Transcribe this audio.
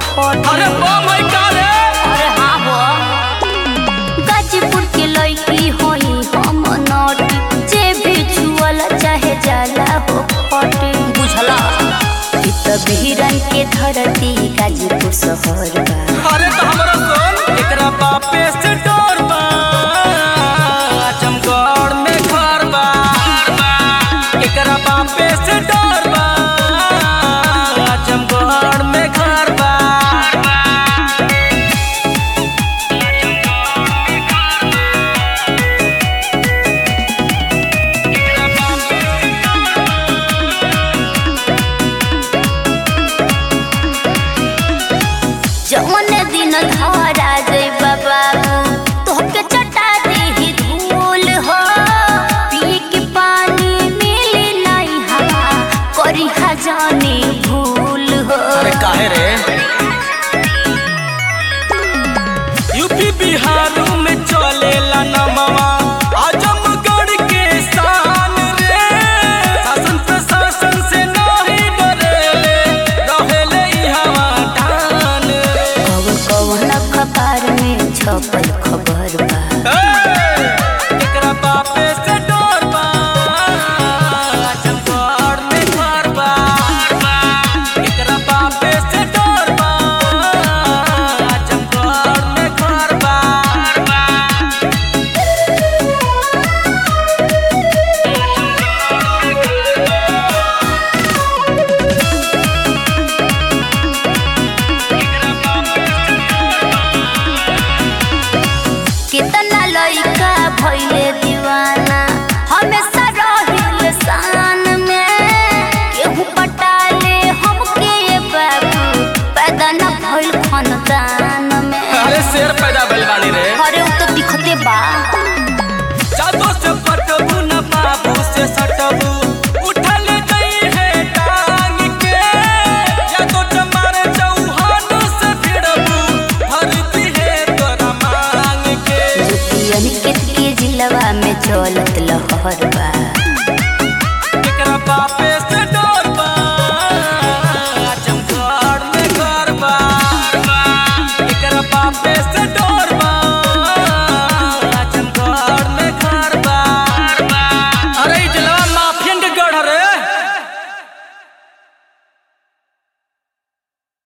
फटे अरे बम है का रे अरे हाँ हो गाजीपुर के लड़की होई हम नटी जे भी छुअल चाहे जाला हो फटे बुझला ई त बिहरन के धरती गाजीपुर शहर बा अरे तो हमरा सुन एकरा बापे से डर बा आजमगढ़ में घर बा एकरा बापे से डर बा आजमगढ़ में घर बा जौन दिन धरा जइबा बाबू तोहके चटा देही धूल हो पी के पानी मिली नहीं हवा करी जानी भूल हो अरे काहे रे